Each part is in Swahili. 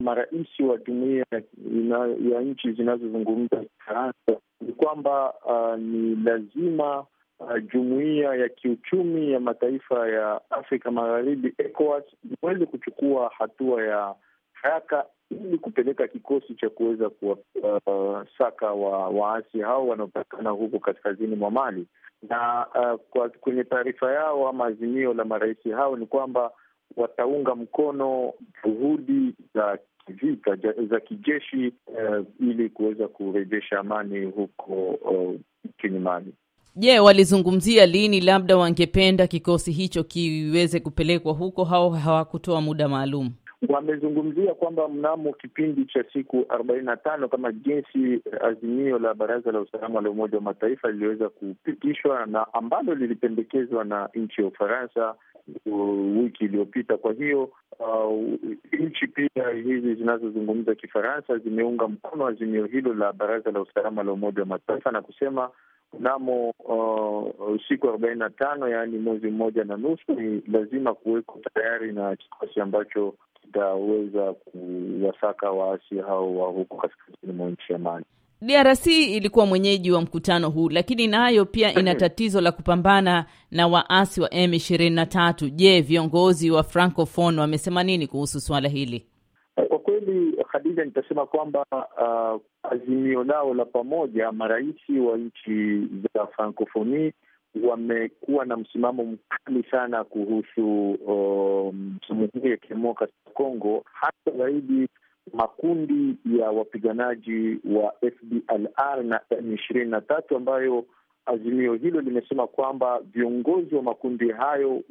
marais wa jumuia ya nchi zinazozungumza Kifaransa ni kwamba uh, ni lazima uh, jumuiya ya kiuchumi ya mataifa ya Afrika Magharibi, ECOWAS, iweze kuchukua hatua ya haraka ili kupeleka kikosi cha kuweza kuwasaka uh, wa waasi hao wanaopatikana huko kaskazini mwa Mali na uh, kwa kwenye taarifa yao ama azimio la marais hao ni kwamba wataunga mkono juhudi za kivita za kijeshi uh, ili kuweza kurejesha amani huko nchini uh, Mali. Je, yeah, walizungumzia lini labda wangependa kikosi hicho kiweze kupelekwa huko au hawakutoa muda maalum? Wamezungumzia kwamba mnamo kipindi cha siku arobaini na tano kama jinsi azimio la Baraza la Usalama la Umoja wa Mataifa liliweza kupitishwa na ambalo lilipendekezwa na nchi ya Ufaransa wiki iliyopita. Kwa hiyo uh, nchi pia hizi zinazozungumza Kifaransa zimeunga mkono azimio hilo la Baraza la Usalama la Umoja wa Mataifa na kusema mnamo uh, siku arobaini na tano yaani mwezi mmoja na nusu ni lazima kuweko tayari na kikosi ambacho kitaweza kuwasaka waasi hao wa huko kaskazini mwa nchi ya Mali. DRC ilikuwa mwenyeji wa mkutano huu, lakini nayo pia ina tatizo la kupambana na waasi wa M23. Je, viongozi wa Francophone wamesema nini kuhusu suala hili? Kwa kweli, Khadija, nitasema kwamba uh, azimio lao la pamoja, marais wa nchi za Francophonie wamekuwa na msimamo mkali sana kuhusu Jamhuri um, ya Kidemokrasi ya Kongo, hasa zaidi makundi ya wapiganaji wa FDLR na M ishirini na tatu ambayo azimio hilo limesema kwamba viongozi wa makundi hayo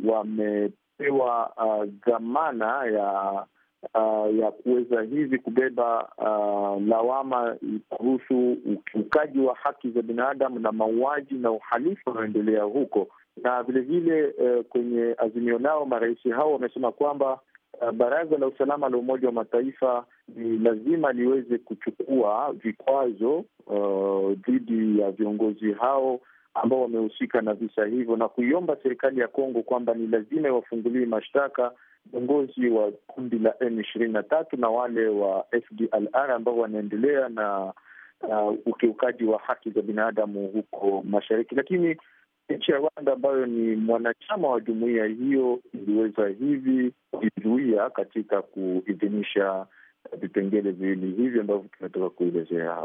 wamepewa dhamana uh, ya uh, ya kuweza hivi kubeba uh, lawama kuhusu ukiukaji wa haki za binadamu na mauaji na uhalifu unaoendelea huko, na vilevile uh, kwenye azimio lao marais hao wamesema kwamba uh, Baraza la Usalama la Umoja wa Mataifa ni lazima liweze kuchukua vikwazo dhidi uh, ya viongozi hao ambao wamehusika na visa hivyo na kuiomba serikali ya Kongo kwamba ni lazima iwafungulie mashtaka viongozi wa kundi la M ishirini na tatu na wale wa FDLR ambao wanaendelea na uh, ukiukaji wa haki za binadamu huko mashariki. Lakini nchi ya Rwanda ambayo ni mwanachama wa jumuiya hiyo iliweza hivi kujizuia katika kuidhinisha vipengele viwili hivi ambavyo tumetoka kuelezea.